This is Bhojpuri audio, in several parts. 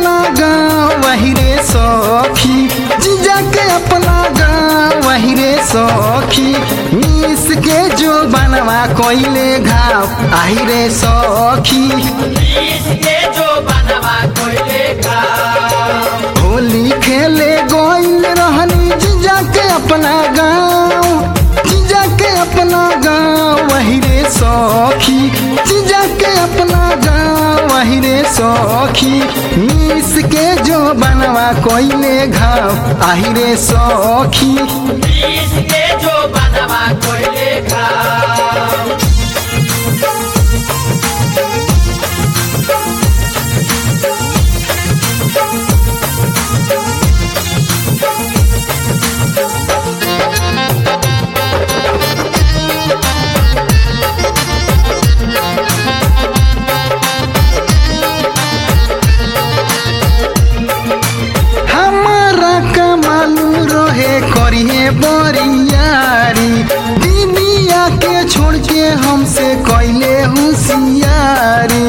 अपना गाँव वही रे सखी जीजा के अपना गाँव वही रे सखी मिस के जो बनवा कोइले घाव आही रे सखी इसके जो बनवा कोइले का होली खेले गोइल रहनी जीजा के अपना गाँव जीजा के अपना गाँव वही रे सखी जीजा के अपना गाँव वही रे सखी मिस के जो बनवा कोइले घाव आही रे सखी इसके जो बनवा कोइले का हमारा कमालू रहे करिए बरियारी दुनिया के छोड़ के हमसे कैले होशियारी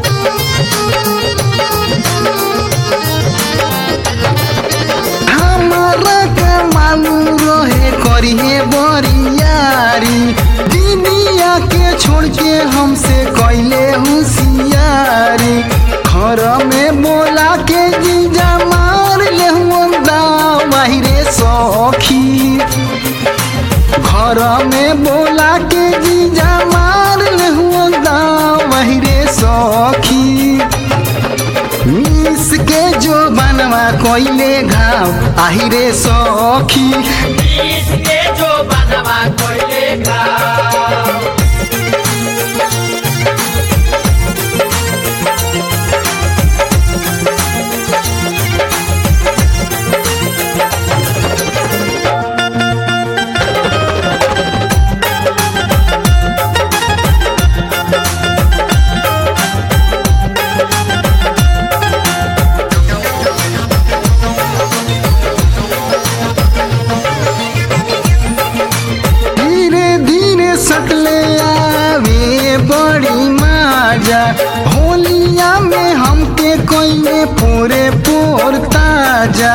हमारा कमालू रहे करिए बरियारी दुनिया के छोड़ के हमसे कैले होशियारी घर में बोला के जीजा मार ले बाहरे सखी घर में बोला के जीजा मार ले बाहरे सखी मिस के जो बनवा कोइले घाव आहिरे सखी इसके जो बनवा कोइले का धीरे धीरे सटले आवे बड़ी माजा होलिया में हमके कोइले पूरे पोर ताजा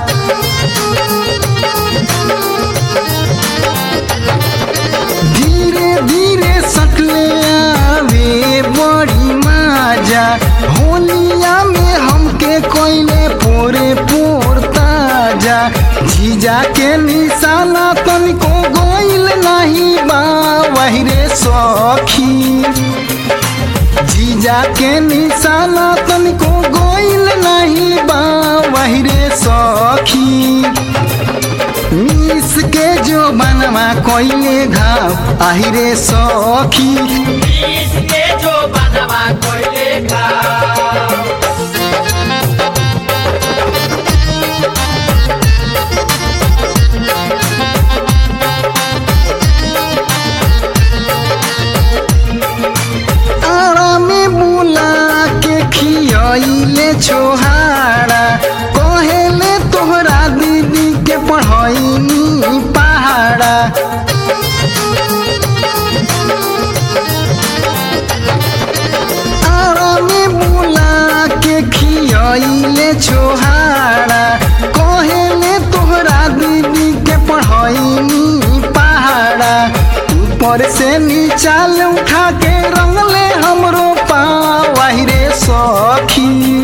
धीरे धीरे सटले आवे बड़ी माजा होलिया में हमके कोइले पूरे पोर ताजा जीजा के निशाना तनिको गोइल नहीं बा वही रे सखी जीजा के निशाना तनिको गोइल नहीं बा वही रे सखी मिस के जो बनवा कोइले घाव आही रे सखी इसके जो बनवा कोइले का आरा में बुला के खियाइले छोहाड़ा कहेले तोहरा दीदी के पढ़ाईनी पहाड़ा आरा में बुला के खियाइले छोहाड़ा कहेले तोहरा दीदी के पढ़ाईनी पहाड़ा ऊपर से नीचाल उठा के रंगले हमरो पाँव रे सखी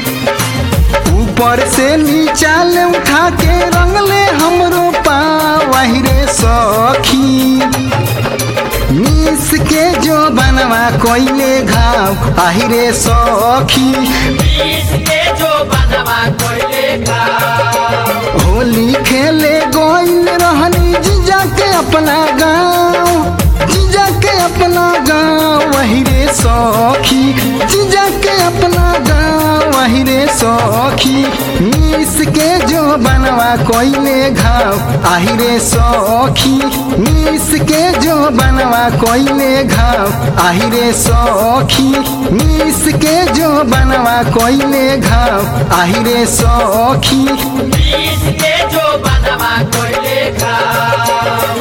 ऊपर से नीचाल उठा के रंगले हमरो पाँव रे सखी मिस के जो बनवा कोइले घाव आहिरे सखी इसके जो बनवा कोइले का होली खेले गोइल रहनी जीजा के अपना गाँव जीजा के अपना गाँव वही रे सखी जीजा के अपना गाँव वही रे सखी मिस के जो बनवा कोइले घाव आही रे सखी मिस के जो बनवा कोइले घाव आही रे सखी मिस के जो बनवा कोइले घाव आही रे सखी इसके जो बनवा कोइले का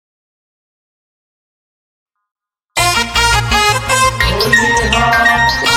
Thank you.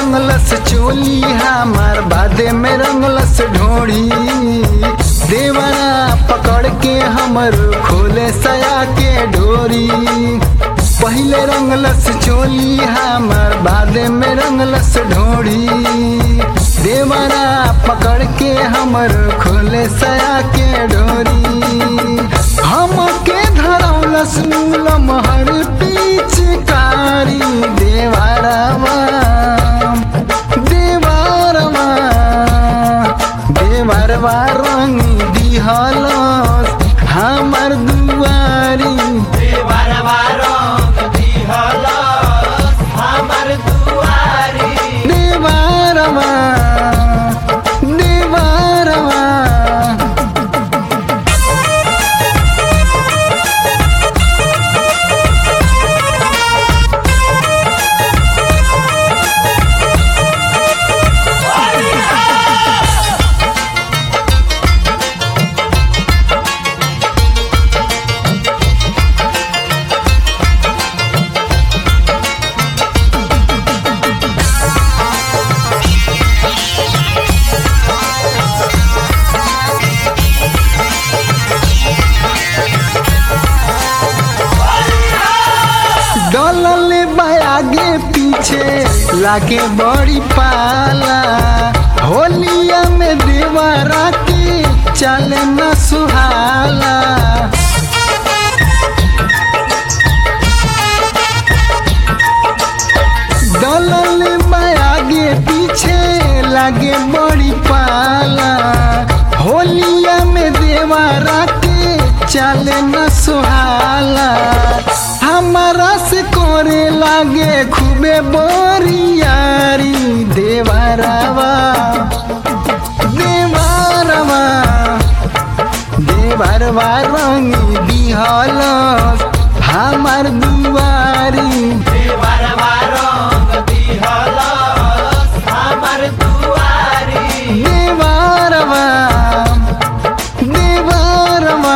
रंगलस चोली हमार बादे में रंगलस ढोड़ी देवरा पकड़ के हमर खोले सया के डोरी पहले रंगलस चोली हमार बादे में रंगलस ढोड़ी देवरा पकड़ के हमर खोले सया के डोरी हम के धरौलस मूलम हर पिचकारी देवरवा देवरवा देवरवा रंग दिहलस हमर दुआरी देवरवा रंग दिहलस हमर दुआरी देवरवा देवरवा डलल आगे पीछे लागे बड़ी पाला होलिया में देवरा के चल न सुहाला डलल आगे पीछे लागे बड़ी पाला होलिया में देवरा के चल न सुहाला हमारा से करे लागे खूबे बोरियारी देवरवा देवरवा देवरवा रंग दिहल हमार दुआरी देवरवा रंग दिहलस हमर दुआरी देवरवा देवरवा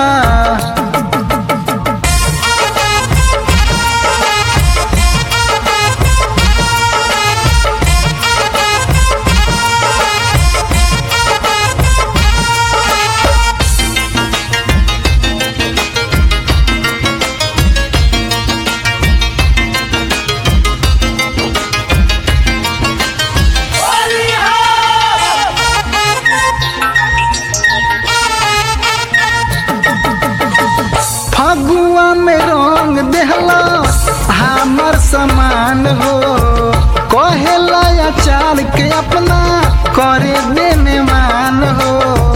फगुआ में रंग देहला हमर समान हो कहेला अचार के अपना करे देने मान हो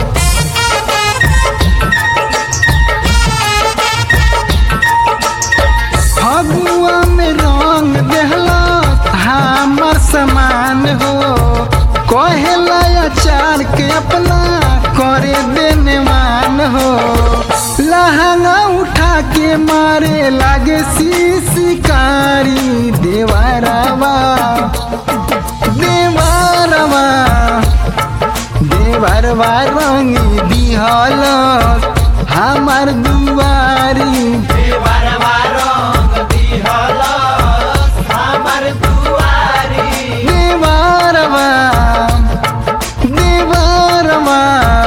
फगुआ में रंग देहला हमर समान हो कहेला अचार के अपना करे देने मान हो लहंगा उठा के मारे लागे शिकारी देवरवा देवरवा देवरवा रंग दिहल हमार दुआरी देवरवा रंग दिहलस हमर दुआरी देवरवा देवरवा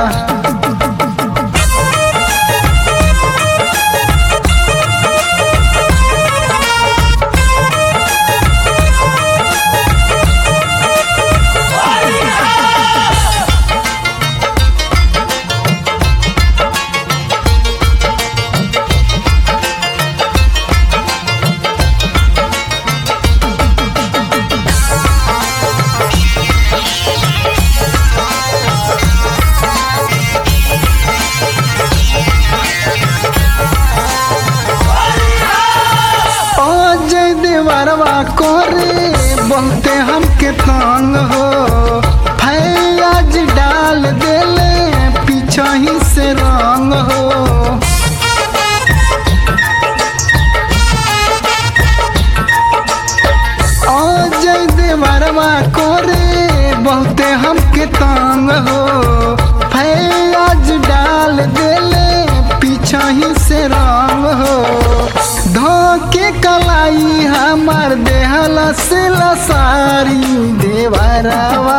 अजय देवरवा करे बहुते हमके तंग हो फैयाज डाल देले पीछा ही से रंग हो अजय देवरवा करे बहुते हमके तंग हो फैयाज डाल देले पीछा ही से रंग हो धोके कलाई हमार देहला से लसारी देवरवा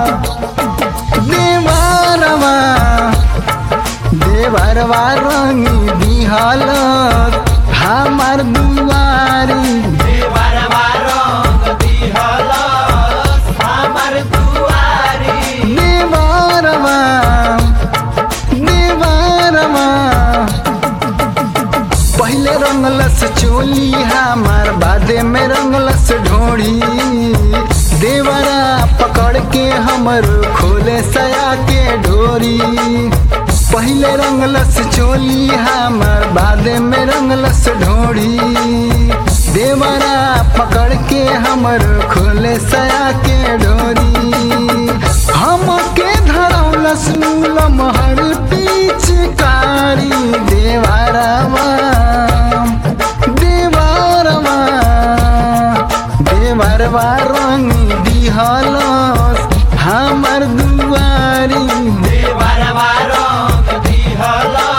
देवरवा देवरवा रंगी दिहल हमार दुआरी देवरवा रंग दिहलस हमर दुआरी देवरवा देवरवा पहले रंगलस चोली हमार बादे में रंगलस ढोड़ी देवरा पकड़ के हमर खोले सया के ढोरी पहले रंगलस चोली हमार बादे में रंगलस ढोड़ी देवरा पकड़ के हमर खोले सया के ढोरी हम के धरौलस मूलम हर पिचकारी देवरवा देवरवा देवरवा रंग दिहलस हमर दुआरी देवरवा रंग दिहलस